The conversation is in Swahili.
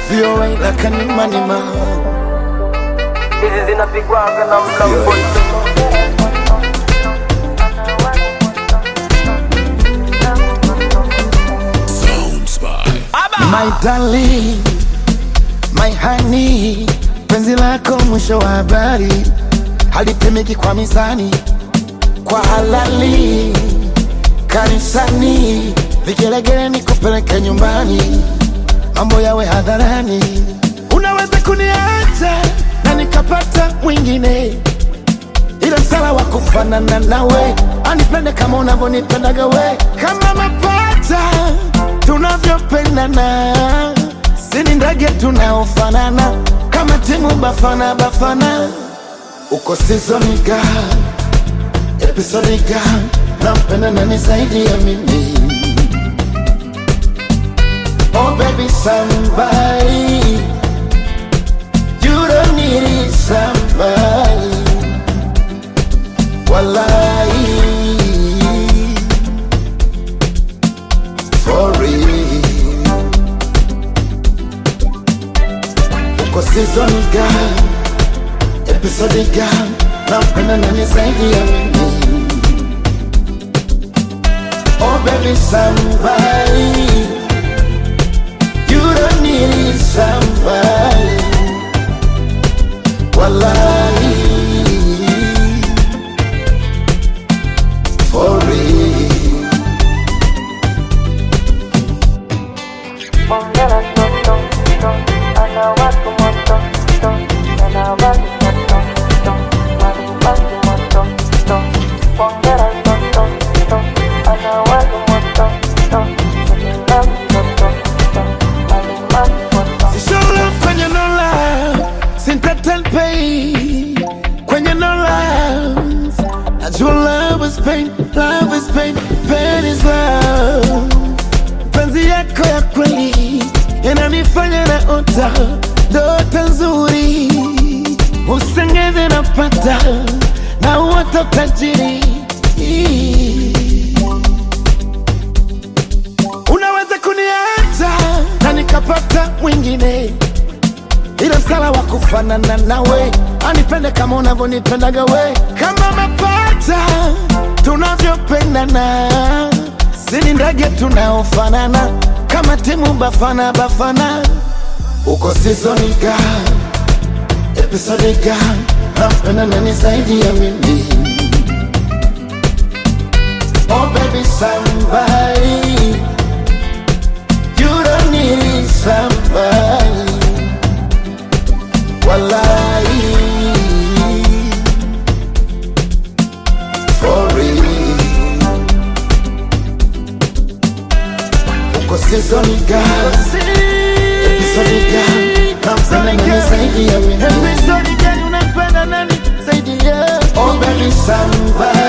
VOA la kanimanima hizi zinapigwaga na mlambo My darling, my honey, penzi lako mwisho wa habari halipimiki kwa mizani, kwa halali kanisani, vigelegele nikupeleke nyumbani, mambo yawe hadharani. Unaweza kuniacha na nikapata mwingine, ila msala wa kufanana nawe, anipende kama unavyonipendaga we, kama mapacha tunavyopendana, sini ndege tunaofanana, kama timu Bafana Bafana. Uko season ga episode ga, nampenda nani zaidi ya mimi? Oh baby somebody, you don't need somebody, wallahi for real. Uko season ga episode ga, nampenda nani zaidi ya mimi? Oh baby somebody, you don't need somebody, wallahi for real. Ongera toto, to, ana watu moto, to, ana watu moto, to, ana watu moto, to. Ongera toto, to, ana watu moto, to, ana watu moto, to, ana watu moto. Si show love kwenye no love, sintatel pay kwenye no love. Najua love is pain, love is pain, pain is love. Penzi yako ya kweli yananifanya na ota ndoto nzuri, usengeze napata na uota tajiri. Unaweza kuniacha na nikapata mwingine, ila msala wa kufanana nawe, anipende kama unavyonipendaga we, kama mapacha tunavyopendana, sini ndege tunaofanana, kama timu Bafana Bafana. Uko season ga episode ga, nampenda nani zaidi ya mimi? Oh baby somebody You don't need somebody Wallahi For real Uko season ga Episode ga Nampenda nani zaidi ya mimi Episode ga unapenda nani zaidi ya Oh baby somebody